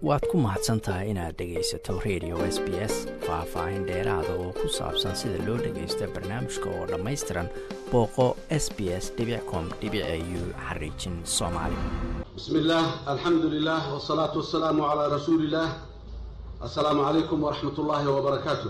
waad ku mahadsan tahay inaad dhegaysato radio s b s faah-faahin dheeraada oo ku saabsan sida loo dhagaysto barnaamijka oo dhammaystiran booqo s b s com u xariijin soomaali bismi illaah alxamdu lilah wsalaatu wasalaamu calaa rasuuli illaah assalaamu calaykum waraxmat ullaahi wabarakaatu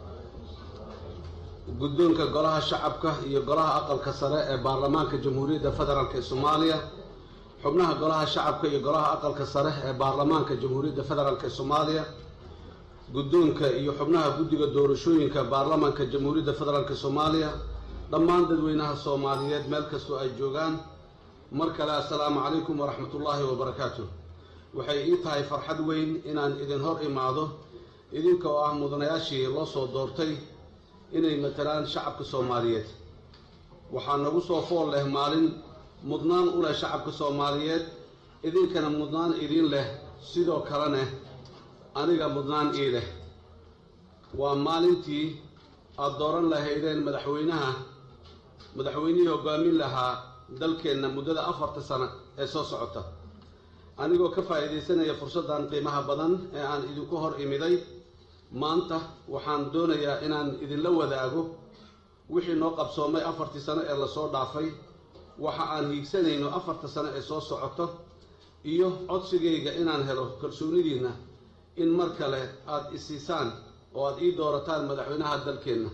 guddoonka golaha shacabka iyo golaha aqalka sare ee baarlamaanka jamhuuriyadda federaalk ee soomaaliya xubnaha golaha shacabka iyo golaha aqalka sare ee baarlamaanka jamhuuriyadda federaalk ee soomaaliya guddoonka iyo xubnaha guddiga doorashooyinka baarlamaanka jamhuuriyadda federaalk soomaaliya dhammaan dadweynaha soomaaliyeed meel kastoo ay joogaan mar kale assalaamu calaykum waraxmatullaahi wabarakaatu waxay ii tahay farxad weyn inaan idin hor imaado idinka oo ah mudanayaashii loo soo doortay inay matalaan shacabka soomaaliyeed waxaa nagu soo fool leh maalin mudnaan u leh shacabka soomaaliyeed idinkana mudnaan idiin leh sidoo kalena aniga mudnaan ii leh waa maalintii aada dooran lahaydeen madaxweynaha madaxweynihii hoggaamin lahaa dalkeenna muddada afarta sano ee soo socota anigoo ka faa'iidaysanaya fursaddan qiimaha badan ee aan idinku hor imiday maanta waxaan doonayaa inaan idinla wadaago wixii noo qabsoomay afartii sano ee lasoo dhaafay waxa aan hiigsanayno afarta sano ee soo socoto iyo codsigayga inaan helo kalsoonidiinna in mar kale aada isiisaan oo aada ii doorataan madaxweynaha dalkeenna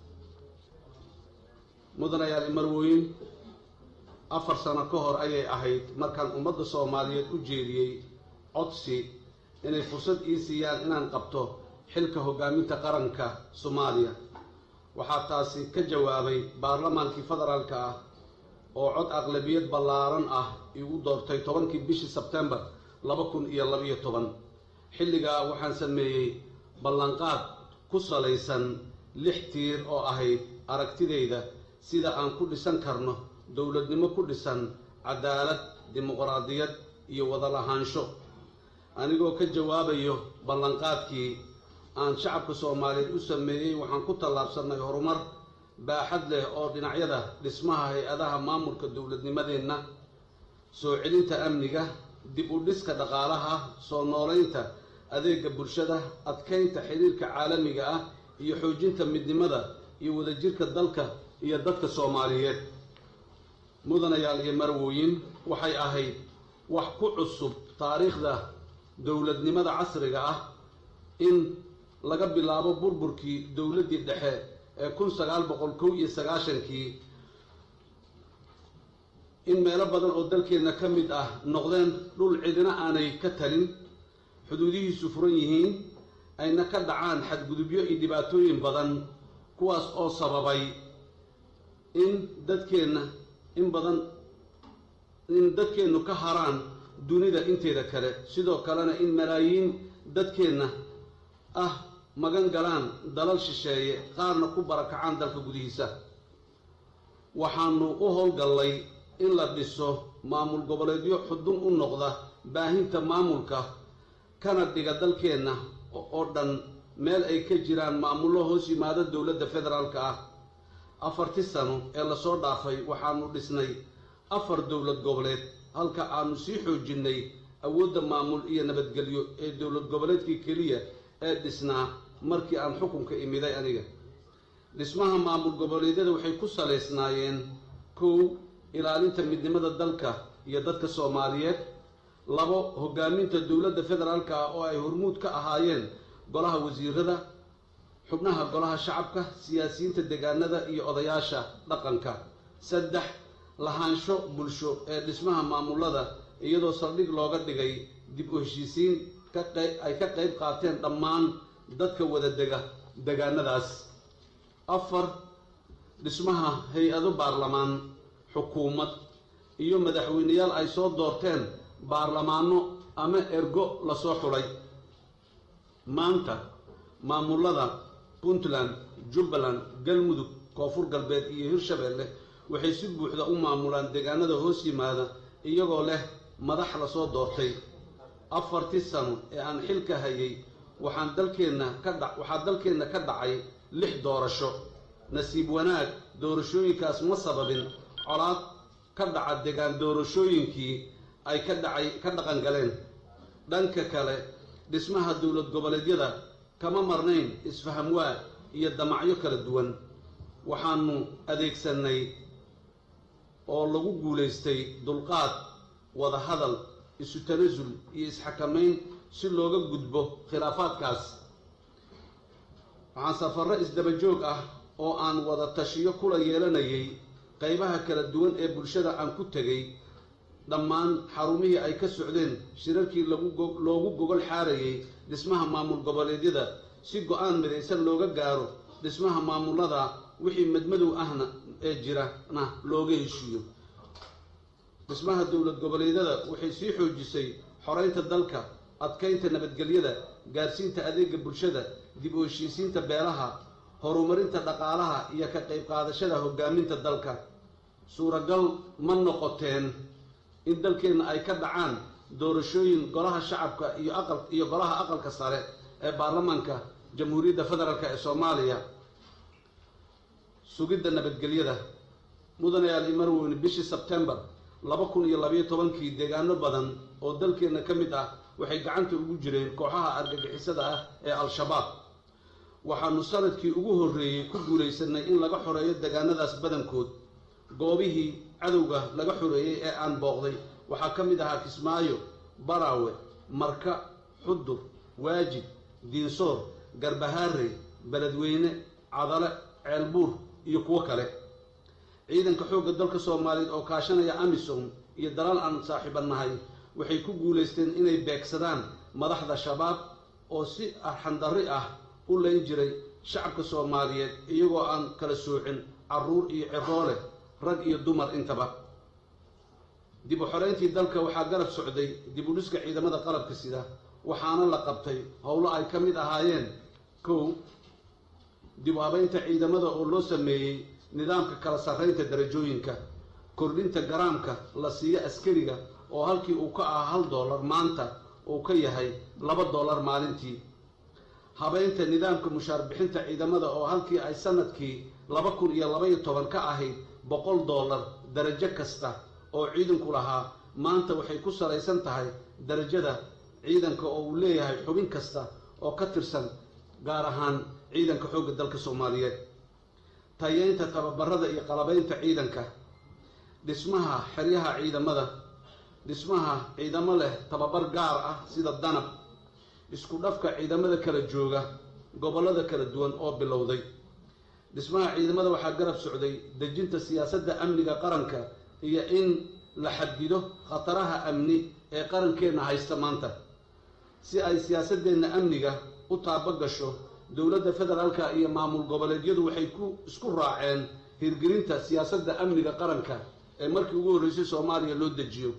mudanayaal imarwooyin afar sano ka hor ayay ahayd markaan ummadda soomaaliyeed u jeediyey codsi inay fursad ii siiyaan inaan qabto xilka hoggaaminta qaranka soomaaliya waxaa taasi ka jawaabay baarlamaankii federaalka ah oo cod aqlabiyad ballaaran ah igu doortay tobankii bishii sebtembar laba kun iyo labiyo toban xilligaa waxaan sameeyey ballanqaad ku salaysan lix tiir oo ahayd aragtidayda sida aan ku dhisan karno dowladnimo ku dhisan cadaalad dimuqraadiyad iyo wada lahaansho anigoo ka jawaabayo ballanqaadkii aan shacabka soomaaliyeed u sameeyey waxaan ku tallaabsannay horumar baaxad leh oo dhinacyada dhismaha hay-adaha maamulka dowladnimadeenna soo celinta amniga dib u dhiska dhaqaalaha soo noolaynta adeega bulshada adkaynta xiriirka caalamiga ah iyo xoojinta midnimada iyo wadajirka dalka iyo dadka soomaaliyeed mudanayaal iyo marwooyin waxay ahayd wax ku cusub taariikhda dowladnimada casriga ah in laga bilaabo burburkii dowladdii dhexe ee kun sagaal boqol kow iyo sagaashankii in meelo badan oo dalkeenna ka mid ah noqdeen dhul cidina aanay ka talin xuduudihiisu furan yihiin ayna ka dhacaan xadgudubyo iyo dhibaatooyin badan kuwaas oo sababay in dadkeenna in badan in dadkeennu ka haraan dunida inteeda kale sidoo kalena in malaayiin dadkeenna ah magan galaan dalal shisheeye qaarna ku barakacaan dalka gudihiisa waxaanu u howlgallay in la dhiso maamul goboleedyo xudun u noqda baahinta maamulka kana dhiga dalkeenna oo dhan meel ay ka jiraan maamullo hoos yimaado dowladda federaalka ah afartii sano ee lasoo dhaafay waxaanu dhisnay afar dowlad goboleed halka aanu sii xoojinnay awoodda maamul iyo nabadgelyo ee dowlad goboleedkii keliya ee dhisnaa markii aan xukunka imiday aniga dhismaha maamul goboleedyada waxay ku salaysnaayeen kow ilaalinta midnimada dalka iyo dadka soomaaliyeed labo hoggaaminta dowladda federaalka ah oo ay hormuud ka ahaayeen golaha wasiirada xubnaha golaha shacabka siyaasiyiinta deegaanada iyo odayaasha dhaqanka saddex lahaansho bulsho ee dhismaha maamulada iyadoo saldhig looga dhigay dib u heshiisiin ay ka qayb qaateen dhammaan dadka wada dega degaanadaas afar dhismaha hay-ado baarlamaan xukuumad iyo madaxweyneyaal ay soo doorteen baarlamaano ama ergo lasoo xulay maanta maamulada puntland jubbaland galmudug koonfur galbeed iyo hirshabeelle waxay si buuxda u maamulaan deegaanada hoos yimaada iyagoo leh madax lasoo doortay afartii sano ee aan xilka hayay waxaan dalkeenna ka dha waxaa dalkeenna ka dhacay lix doorasho nasiib wanaag doorashooyinkaas ma sababin colaad ka dhaca degaan doorashooyinkii ay ka dhacay ka dhaqan galeen dhanka kale dhismaha dowlad goboleedyada kama marnayn isfahamwaa iyo damacyo kala duwan waxaanu adeegsanay oo lagu guulaystay dulqaad wada hadal isu tanasul iyo isxakamayn si looga gudbo khilaafaadkaas waxaan safarro isdaba joog ah oo aan wada tashiyo kula yeelanayay qaybaha kala duwan ee bulshada aan ku tegay dhammaan xarumihii ay ka socdeen shirarkii loogu gogol xaarayay dhismaha maamul goboleedyada si go-aan midaysan looga gaaro dhismaha maamulada wixii madmadow ahna ee jirana looga heshiiyo dhismaha dowlad goboleedyada waxay sii xoojisay xoreynta dalka adkaynta nabadgelyada gaarsiinta adeega bulshada dib u heshiisiinta beelaha horumarinta dhaqaalaha iyo ka qayb qaadashada hogaaminta dalka suuragal ma noqoteen in dalkeenna ay ka dhacaan doorashooyin golaha shacabka iyo aqal iyo golaha aqalka sare ee baarlamaanka jamhuuriyadda federaalk ee soomaaliya sugidda nabadgelyada mudanayaal imarweyne bishii sebtembar laba kun iyo labayo tobankii deegaano badan oo dalkeenna ka mid ah waxay gacanta ugu jireen kooxaha argagixisada ah ee al-shabaab waxaanu sanadkii ugu horreeyey ku guulaysanay in laga xoreeyo deegaanadaas badankood goobihii cadowga laga xoreeyey ee aan booqday waxaa ka mid ahaa kismaayo baraawe marka xudur waajid diinsoor garbahaarey beledweyne cadale ceelbuur iyo kuwo kale ciidanka xoogga dalka soomaaliyeed oo kaashanaya amisom iyo dalaal aan saaxiibannahay waxay ku guulaysteen inay beegsadaan madaxda shabaab oo si arxandarri ah u layn jiray shacabka soomaaliyeed iyagoo aan kala soocin carruur iyo ciroole rag iyo dumar intaba dib u xoreyntii dalka waxaa garab socday dib u dhiska ciidamada qalabka sida waxaana la qabtay howlo ay ka mid ahaayeen kow dib u habeynta ciidamada oo loo sameeyey nidaamka kala sarreynta darajooyinka kordhinta garaamka la siiyo askariga oo halkii uu ka ahaa hal dollar maanta uu ka yahay laba dollar maalintii habeynta nidaamka mushaar bixinta ciidamada oo halkii ay sanadkii laba kun iyo labaiyo toban ka ahayd boqol dollar darajo kasta oo ciidanku lahaa maanta waxay ku salaysan tahay darajada ciidanka oo uu leeyahay xubin kasta oo ka tirsan gaar ahaan ciidanka xoogga dalka soomaaliyeed tayeynta tababarada iyo qalabeynta ciidanka dhismaha xeryaha ciidamada dhismaha ciidamo leh tababar gaar ah sida danab isku dhafka ciidamada kala jooga gobollada kala duwan oo bilowday dhismaha ciidamada waxaa garab socday dejinta siyaasadda amniga qaranka iyo in la xadido khataraha amni ee qarankeenna haysta maanta si ay siyaasadeenna amniga u taabo gasho dowladda federaalka iyo maamul goboleedyadu waxay ku isku raaceen hirgelinta siyaasadda amniga qaranka ee markii ugu horreysay soomaaliya loo dejiyo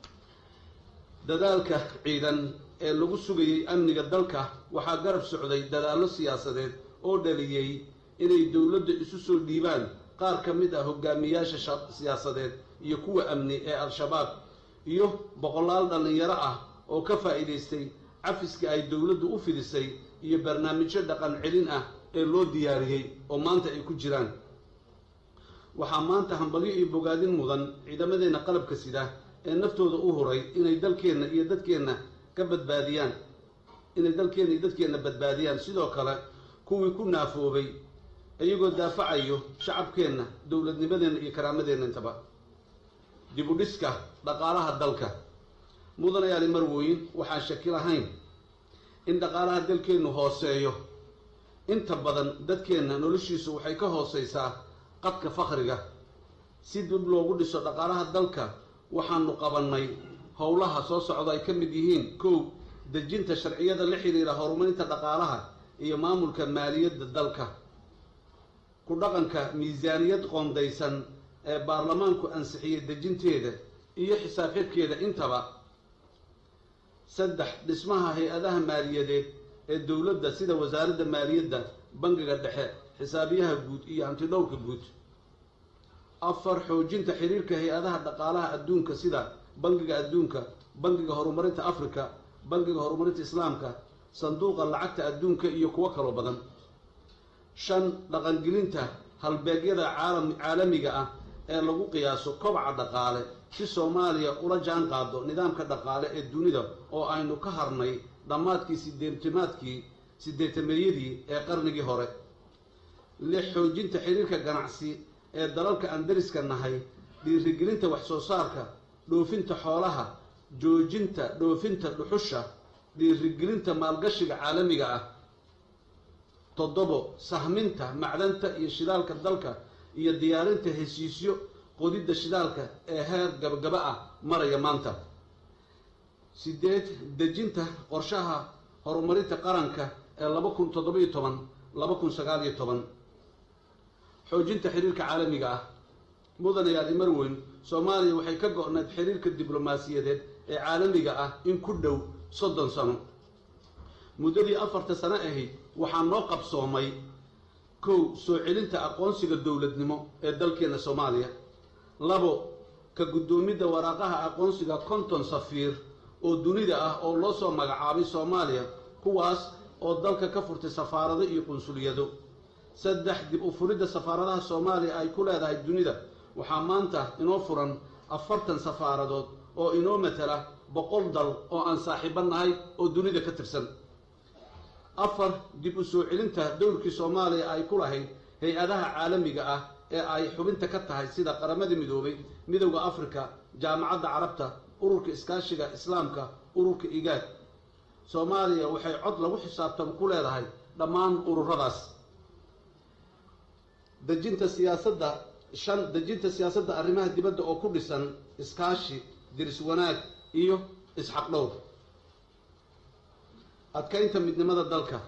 dadaalka ciidan ee lagu sugayey amniga dalka waxaa garab socday dadaallo siyaasadeed oo dhaliyey inay dowladda isu soo dhiibaan qaar ka mid ah hogaamiyaasha siyaasadeed iyo kuwa amni ee al-shabaab iyo boqolaal dhallinyaro ah oo ka faa'iidaystay cafiska ay dowladdu u fidisay iyo barnaamijyo dhaqan celin ah ee loo diyaariyey oo maanta ay ku jiraan waxaa maanta hambalyo iyo bogaadin mudan ciidamadeenna qalabka sida ee naftooda u huray inay dalkeenna iyo dadkeenna ka badbaadiyaan inay dalkeenna iyo dadkeenna badbaadiyaan sidoo kale kuwii ku naafoobay iyagoo daafacayo shacabkeenna dowladnimadeenna iyo karaamadeenna intaba dib u dhiska dhaqaalaha dalka mudanayaali marwooyin waxaan shaki lahayn in dhaqaalaha dalkeennu hooseeyo inta badan dadkeenna noloshiisu waxay ka hooseysaa qadka fakhriga si dib loogu dhiso dhaqaalaha dalka waxaanu qabannay howlaha soo socda ay ka mid yihiin kow dejinta sharciyada la xiriira horumarinta dhaqaalaha iyo maamulka maaliyadda dalka ku dhaqanka miisaaniyad qoondaysan ee baarlamaanku ansixiyey dejinteeda iyo xisaab xidhkeeda intaba saddex dhismaha hay-adaha maaliyadeed ee dowladda sida wasaaradda maaliyadda bangiga dhexe xisaabiyaha guud iyo hantidhowrka guud afar xoojinta xiriirka hay-adaha dhaqaalaha adduunka sida bangiga adduunka bangiga horumarinta africa bangiga horumarinta islaamka sanduuqa lacagta adduunka iyo kuwo kaloo badan shan dhaqangelinta halbeegyada caalam caalamiga ah ee lagu qiyaaso kobaca dhaqaale si soomaaliya ula jaan qaado nidaamka dhaqaale ee dunida oo aynu ka harnay dhammaadkii sideetimaadkii sideetameeyadii ee qarnigii hore lix xoojinta xiriirka ganacsi ee dalalka aan dariska nahay dhiirigelinta wax soo saarka dhoofinta xoolaha joojinta dhoofinta dhuxusha dhiirigelinta maalgashiga caalamiga ah toddobo sahminta macdanta iyo shidaalka dalka iyo diyaarinta heshiisyo qodidda shidaalka ee heer gabagaba ah maraya maanta sideed dejinta qorshaha horumarinta qaranka ee laba kun toddobiyo toban laba kun sagaaliyo toban xoojinta xiriirka caalamiga ah mudanayaal imarweyn soomaaliya waxay ka go-nayd xiriirka diblomaasiyadeed ee caalamiga ah in ku dhow soddon sano muddadii afarta sano ahayd waxaa noo qabsoomay kow soo celinta aqoonsiga dowladnimo ee dalkeena soomaaliya labo ka guddoomidda waraaqaha aqoonsiga konton safiir oo dunida ah oo loo soo magacaabay soomaaliya kuwaas oo dalka ka furtay safaarado iyo qunsuliyado saddex dib u furidda safaaradaha soomaaliya ay ku leedahay dunida waxaa maanta inoo furan afartan safaaradood oo inoo matala boqol dal oo aan saaxiibo nahay oo dunida ka tirsan afar dib u soo celinta dowrkii soomaaliya ay ku lahayd hay-adaha caalamiga ah ee ay xubinta ka tahay sida qaramada midoobay midowda afrika jaamacadda carabta ururka iskaashiga islaamka ururka igaad soomaaliya waxay cod lagu xisaabtan ku leedahay dhammaan ururadaas dejinta siyaasadda shan dejinta siyaasadda arrimaha dibadda oo ku dhisan iskaashi diris wanaag iyo isxaq dhowr adkaynta midnimada dalka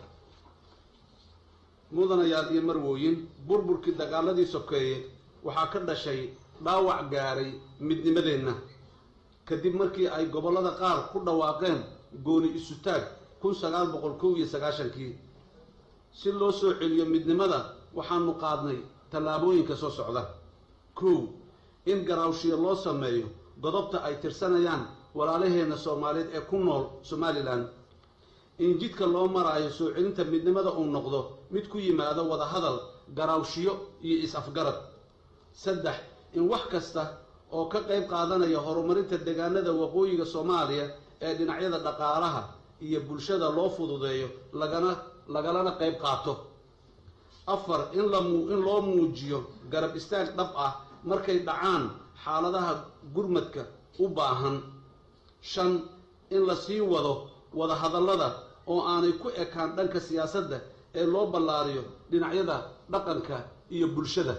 mudanayaal iyo marwooyin burburkii dagaaladii sokeeye waxaa ka dhashay dhaawac gaaray midnimadeenna kadib markii ay gobollada qaar ku dhawaaqeen gooni isutaag kun sagaal boqol kow iyo sagaashankii si loo soo celiyo midnimada waxaanu qaadnay tallaabooyinka soo socda kow in garaawshiyo loo sameeyo godobta ay tirsanayaan walaalaheenna soomaaliyeed ee ku nool somalilan in jidka loo maraayo soo celinta midnimada uu noqdo mid ku yimaado wada hadal garaawshiyo iyo is-afgarad saddex in wax kasta oo ka qayb qaadanaya horumarinta deegaanada waqooyiga soomaaliya ee dhinacyada dhaqaalaha iyo bulshada loo fududeeyo lagana lagalana qayb qaato afar in lamu in loo muujiyo garab istaag dhab ah markay dhacaan xaaladaha gurmadka u baahan shan in la sii wado wada hadallada oo aanay ku ekaan dhanka siyaasadda ee loo ballaariyo dhinacyada dhaqanka iyo bulshada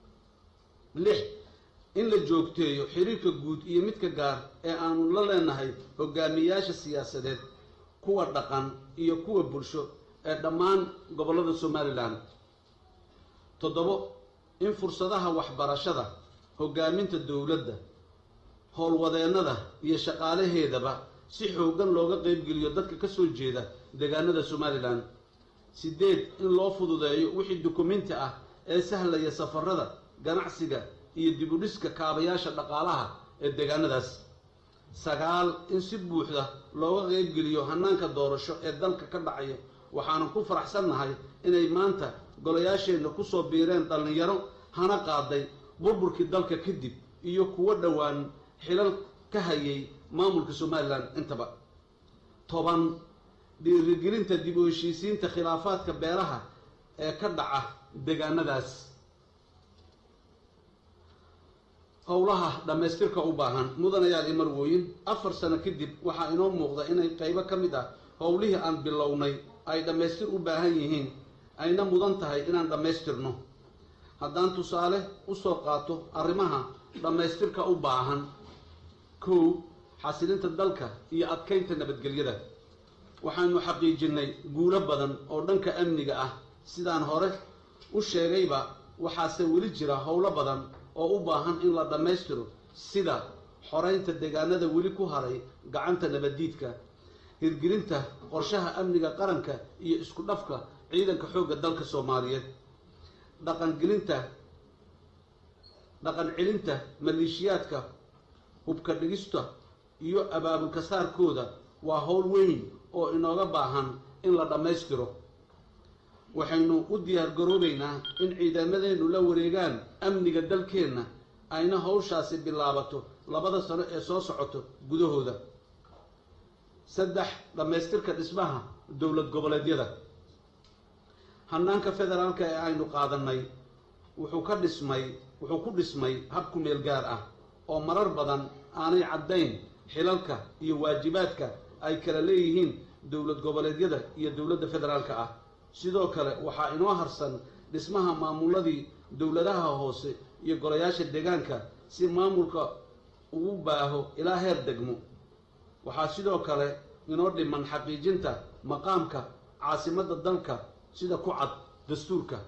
lix in la joogteeyo xiriirka guud iyo midka gaar ee aanu la leenahay hogaamiyayaasha siyaasadeed kuwa dhaqan iyo kuwa bulsho ee dhammaan gobollada somalilan toddobo in fursadaha waxbarashada hogaaminta dowladda howlwadeennada iyo shaqaalaheedaba si xooggan looga qaybgeliyo dadka ka soo jeeda deegaanada somalilan sideed in loo fududeeyo wixii dukumenti ah ee sahlaya safarada ganacsiga iyo dibudhiska kaabayaasha dhaqaalaha ee deegaanadaas sagaal in si buuxda looga qaybgeliyo hanaanka doorasho ee dalka ka dhacaya waxaanan ku faraxsannahay inay maanta golayaasheenna kusoo biireen dhallinyaro hana qaaday burburkii dalka kadib iyo kuwo dhowaan xilal ka hayay maamulka somalilan intaba toban dhiirigelinta dib u heshiisiinta khilaafaadka beeraha ee ka dhaca deegaanadaas howlaha dhammaystirka u baahan mudanayaal iyo marwooyin afar sano kadib waxaa inoo muuqda inay qaybo ka mid ah howlihii aan bilownay ay dhammaystir u baahan yihiin ayna mudan tahay inaan dhammaystirno haddaan tusaale usoo qaato arrimaha dhammaystirka u baahan kow xasilinta dalka iyo adkaynta nabadgelyada waxaanu xaqiijinnay guulo badan oo dhanka amniga ah sidaan hore u sheegayba waxaase weli jira howlo badan oo u baahan in la dhammaystiro sida xoraynta deegaanada weli ku haray gacanta nabaddiidka hirgelinta qorshaha amniga qaranka iyo isku dhafka ciidanka xoogga dalka soomaaliyeed dhaqangelinta dhaqan celinta maleeshiyaadka hubka dhigista iyo abaabulka saarkooda waa howl weyn oo inooga baahan in la dhammaystiro waxaynu u diyaar garoobaynaa in ciidamadeennu la wareegaan amniga dalkeenna ayna howshaasi bilaabato labada sano ee soo socoto gudahooda saddex dhammaystirka dhismaha dowlad goboleedyada hanaanka federaalka ee aynu qaadanay wuxuu ka dhismay wuxuu ku dhismay hab ku meel gaar ah oo marar badan aanay caddayn xilalka iyo waajibaadka ay kala leeyihiin dowlad goboleedyada iyo dowladda federaalka ah sidoo kale waxaa inoo harsan dhismaha maamuladii dowladaha hoose iyo golayaasha deegaanka si maamulka ugu baaho ilaa heer degmo waxaa sidoo kale inoo dhiman xaqiijinta maqaamka caasimadda dalka sida ku cad dastuurka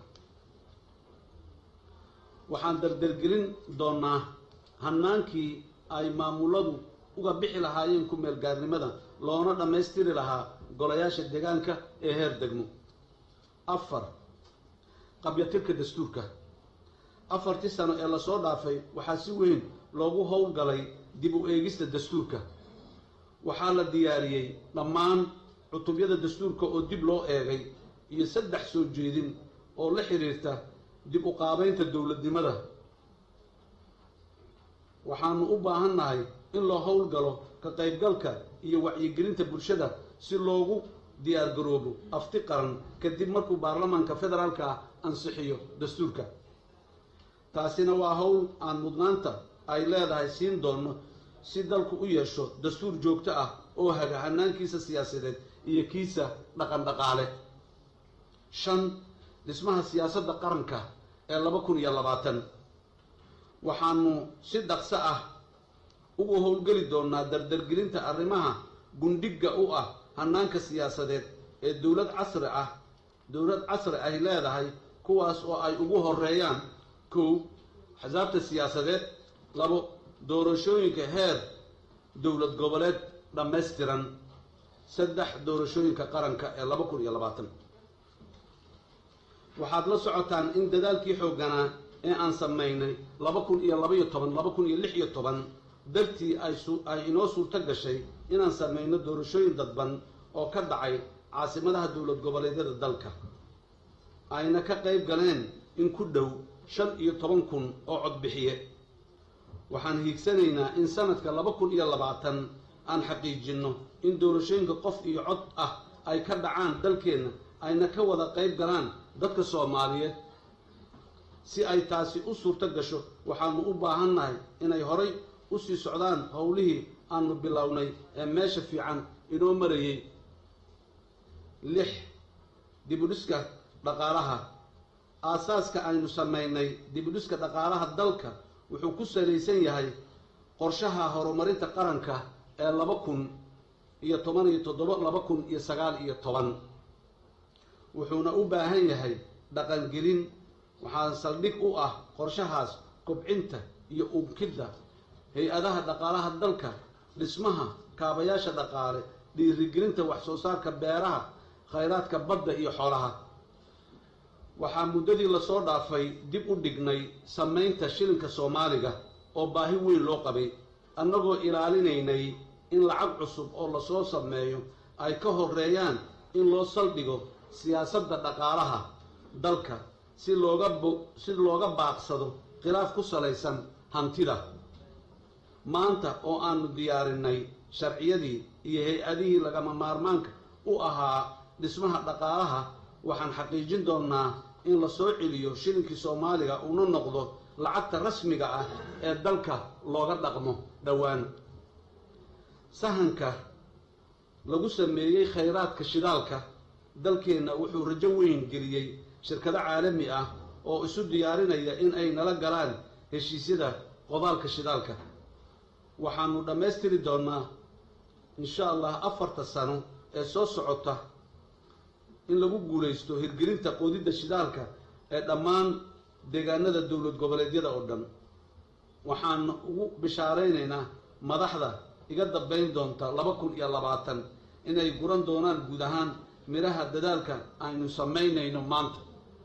waxaan dardargelin doonaa hannaankii ay maamuladu uga bixi lahaayeen ku meel gaarnimada loona dhammaystiri lahaa golayaasha deegaanka ee heer degmo afar qabyatirka dastuurka afartii sano ee lasoo dhaafay waxaa si weyn loogu howlgalay dib u eegista dastuurka waxaa la diyaariyey dhammaan cutubyada dastuurka oo dib loo eegay iyo saddex soo jeedin oo la xiriirta dib u qaabaynta dowladnimada waxaanu u baahannahay in loo howlgalo ka qaybgalka iyo wacyigelinta bulshada si loogu diyaar garoobo afti qaran kadib markuu baarlamaanka federaalka ah ansixiyo dastuurka taasina waa howl aan mudnaanta ay leedahay siin doono si dalku u yeesho dastuur joogto ah oo haga hanaankiisa siyaasadeed iyo kiisa dhaqan dhaqaale shan dhismaha siyaasadda qaranka ee laba kun iyo labaatan waxaanu si dhaqso ah ugu howlgeli doonaa dardargelinta arrimaha gundhigga u ah hanaanka siyaasadeed ee dowlad casri ah dowlad casri ay leedahay kuwaas oo ay ugu horeeyaan kow axsaabta siyaasadeed labo doorashooyinka heer dowlad goboleed dhammaystiran saddex doorashooyinka qaranka ee laba kun iyo labaatan waxaad la socotaan in dadaalkii xoogganaa ee aan samaynay laba kun iyo labaiyo toban laba kun iyo lix iyo toban dartii ay ay inoo suurto gashay inaan samayno doorashooyin dadban oo ka dhacay caasimadaha dowlad goboleedyada dalka ayna ka qayb galeen in ku dhow shan iyo toban kun oo codbixiye waxaan hiigsanaynaa in sanadka laba kun iyo labaatan aan xaqiijinno in doorashooyinka qof iyo cod ah ay ka dhacaan dalkeenna ayna ka wada qayb galaan dadka soomaaliyeed si ay taasi u suurto gasho waxaanu u baahannahay inay horay u sii socdaan howlihii aanu bilownay ee meesha fiican inoo marayay lix dibudhiska dhaqaalaha aasaaska aynu samaynay dibudhiska dhaqaalaha dalka wuxuu ku salaysan yahay qorshaha horumarinta qaranka ee laba kun iyo toban iyo toddoba laba kun iyo sagaal iyo toban wuxuuna u baahan yahay dhaqangelin waxaa saldhig u ah qorshahaas kobcinta iyo unkidda hay-adaha dhaqaalaha dalka dhismaha kaabayaasha dhaqaale dhiirigelinta wax soo saarka beeraha khayraadka badda iyo xoolaha waxaa muddadii lasoo dhaafay dib u dhignay samaynta shilinka soomaaliga oo baahi weyn loo qabay annagoo ilaalinaynay in lacag cusub oo lasoo sameeyo ay ka horeeyaan in loo saldhigo siyaasadda dhaqaalaha dalka si looga si looga baaqsado khilaaf ku salaysan hantida maanta oo aanu diyaarinay sharciyadii iyo hay-adihii lagama maarmaanka u ahaa dhismaha dhaqaalaha waxaan xaqiijin doonnaa in la soo celiyo shilinkii soomaaliga uuna noqdo lacagta rasmiga ah ee dalka looga dhaqmo dhowaan sahanka lagu sameeyey khayraadka shidaalka dalkeenna wuxuu rajo weyn geliyey shirkado caalami ah oo isu diyaarinaya in ay nala galaan heshiisyada qodaalka shidaalka waxaanu dhammaystiri doonnaa insha allah afarta sano ee soo socota in lagu guulaysto hirgelinta qoodidda shidaalka ee dhammaan deegaanada dowlad goboleedyada oo dhan waxaan ugu bishaaraynaynaa madaxda iga dambayn doonta laba kun iyo labaatan inay guran doonaan guud ahaan midhaha dadaalka aynu samaynayno maanta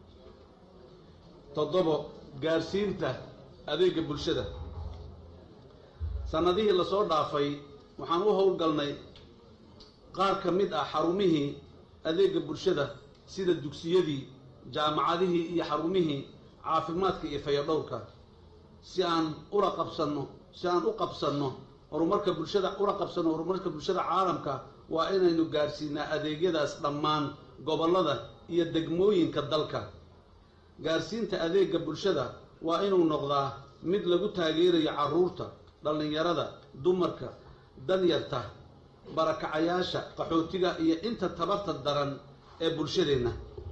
toddobo gaarsiinta adeega bulshada sannadihii lasoo dhaafay waxaan u howlgalnay qaar ka mid ah xarumihii adeega bulshada sida dugsiyadii jaamacadihii iyo xarumihii caafimaadka iyo fayadhowrka si aan ula qabsanno si aan u qabsanno horumarka bulshada ula qabsanno horumarka bulshada caalamka waa inaynu gaarsiinaa adeegyadaas dhammaan gobollada iyo degmooyinka dalka gaarsiinta adeegga bulshada waa inuu noqdaa mid lagu taageerayo carruurta dhallinyarada dumarka danyarta barakacayaasha qaxootiga iyo inta tabarta daran ee bulshadeenna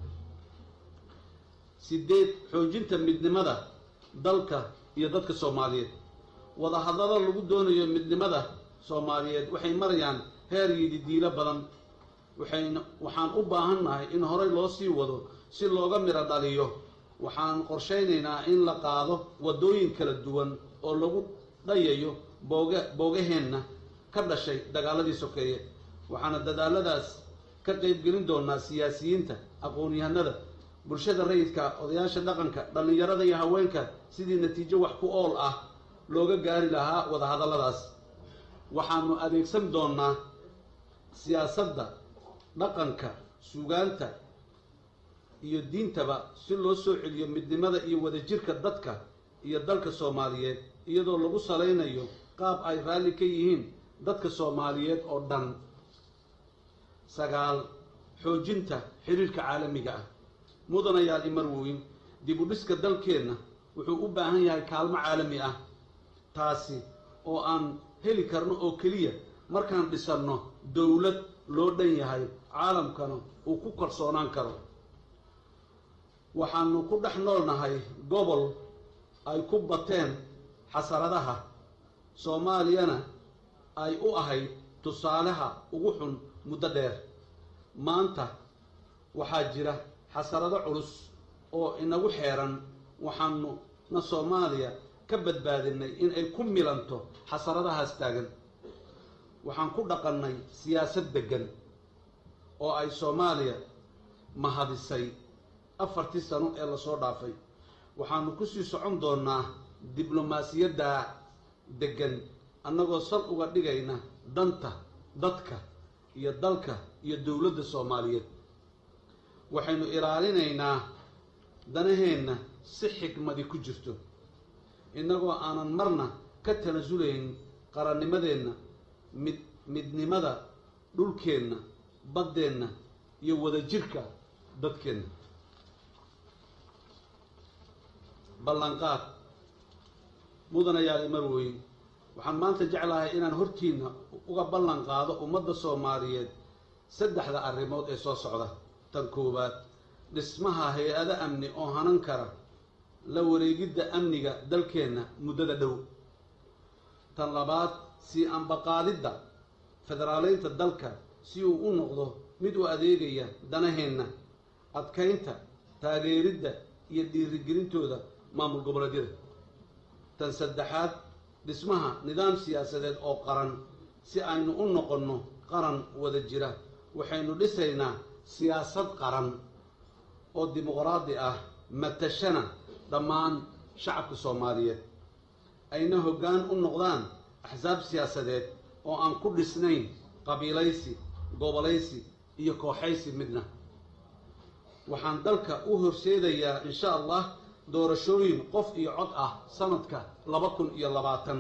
sideed xoojinta midnimada dalka iyo dadka soomaaliyeed wadahadlada lagu doonayo midnimada soomaaliyeed waxay marayaan heer yididiilo badan waxayna waxaan u baahannahay in horey loo sii wado si looga midho dhaliyo waxaan qorshaynaynaa in la qaado waddooyin kala duwan oo lagu dhayayo booge boogaheenna ka dhashay dagaaladii sokeeye waxaana dadaaladaas ka qaybgelin doonaa siyaasiyiinta aqoon-yahanada bulshada rayidka odayaasha dhaqanka dhallinyarada iyo haweenka sidii natiijo wax ku ool ah looga gaari lahaa wadahadalladaas waxaanu adeegsan doonaa siyaasadda dhaqanka suugaanta iyo diintaba si loo soo celiyo midnimada iyo wadajirka dadka iyo dalka soomaaliyeed iyadoo lagu salaynayo qaab ay raalli ka yihiin dadka soomaaliyeed oo dhan sagaal xoojinta xiriirka caalamiga ah mudanayaal imarweyn dib u dhiska dalkeenna wuxuu u baahan yahay kaalmo caalami ah taasi oo aan heli karno oo keliya markaan dhisanno dowlad loo dhan yahay caalamkana uu ku kalsoonaan karo waxaanu ku dhex noolnahay gobol ay ku bateen xasaradaha soomaaliyana ay u ahayd tusaalaha ugu xun muddo dheer maanta waxaa jira xasarado culus oo inagu xeeran waxaanu na soomaaliya ka badbaadinay in ay ku milanto xasaradahaas taagan waxaan ku dhaqannay siyaasad deggan oo ay soomaaliya mahadisay afartii sano ee lasoo dhaafay waxaanu kusii socon doonaa diblomaasiyadda deggan annagoo sal uga dhigayna danta dadka iyo dalka iyo dowladda soomaaliyeed waxaynu ilaalinaynaa danaheenna si xikmadi ku jirto innagoo aanan marna ka tanasulayn qarannimadeenna mid midnimada dhulkeenna baddeenna iyo wadajirka dadkeenna ballanqaad mudanayaal imarweyn waxaan maanta jeclahay inaan hortiinna uga ballan qaado ummadda soomaaliyeed saddexda arrimood ee soo socda tan koowaad dhismaha hay-ado amni oo hanan kara la wareegidda amniga dalkeenna muddada dhow tan labaad sii ambaqaadidda federaaleynta dalka si uu u noqdo mid u adeegaya danaheenna adkaynta taageeridda iyo dhiirigelintooda maamul goboleedyada tan saddexaad dhismaha nidaam siyaasadeed oo qaran si aynu u noqonno qaran wada jira waxaynu dhisaynaa siyaasad qaran oo dimuqraadi ah matashana dhammaan shacabka soomaaliyeed ayna hoggaan u noqdaan axsaab siyaasadeed oo aan ku dhisnayn qabiilaysi gobolaysi iyo kooxaysi midna waxaan dalka u horseedayaa insha allah doorashooyin qof iyo cod ah sanadka laba kun iyo labaatan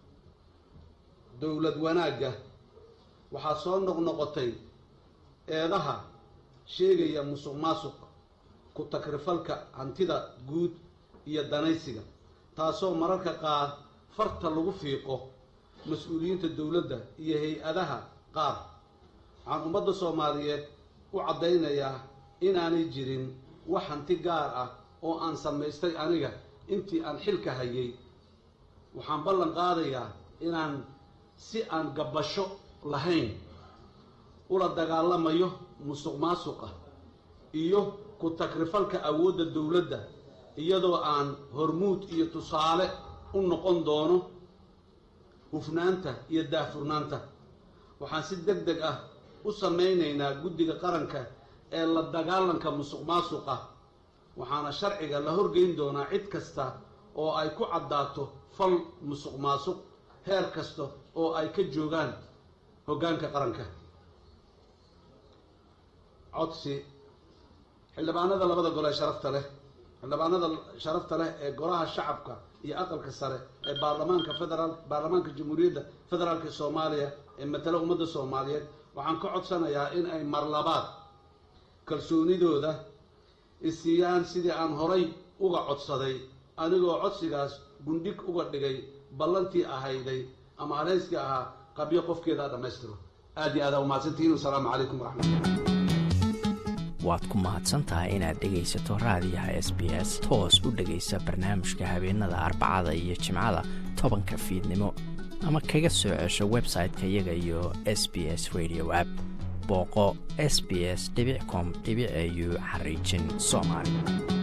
dowlad wanaagga waxaa soo noqnoqotay eedaha sheegaya musuq maasuq ku takrifalka hantida guud iyo danaysiga taasoo mararka qaar farta lagu fiiqo mas-uuliyiinta dowladda iyo hay-adaha qaar waxaan ummadda soomaaliyeed u caddaynayaa inaanay jirin wax hanti gaar ah oo aan samaystay aniga intii aan xilka hayay waxaan ballan qaadayaa inaan si aan gabbasho lahayn ula dagaalamayo musuq maasuqa iyo ku takrifalka awoodda dowladda iyadoo aan hormuud iyo tusaale u noqon doono hufnaanta iyo daahfurnaanta waxaan si deg deg ah u samaynaynaa guddiga qaranka ee la dagaalanka musuq maasuqa waxaana sharciga la horgeyn doonaa cid kasta oo ay ku caddaato fal musuq maasuq heer kasta oo ay ka joogaan hoggaanka qaranka codsi xildhibaanada labada gol ee sharafta leh xildhibaanada sharafta leh ee golaha shacabka iyo aqalka sare ee baarlamaanka federaal baarlamaanka jamhuuriyadda federaalka soomaaliya ee matala ummadda soomaaliyeed waxaan ka codsanayaa in ay marlabaad kalsoonidooda isiiyaan sidii aan horay uga codsaday anigoo codsigaas gundhig uga dhigay ballantii ahayday ama adhayskii ahaa qabyo qofkeedaa dhammaystiro aad iyo aadaa umahadsantihiin wasalaamu calaykum waraxmatullah waad ku mahadsan tahay inaad dhegaysato raadiyaha s b s toos u dhegaysa barnaamijka habeenada arbacada iyo jimcada tobanka fiidnimo ama kaga soo cesho website-ka iyaga iyo s b s radio app booqo s b s com au xariijin soomaali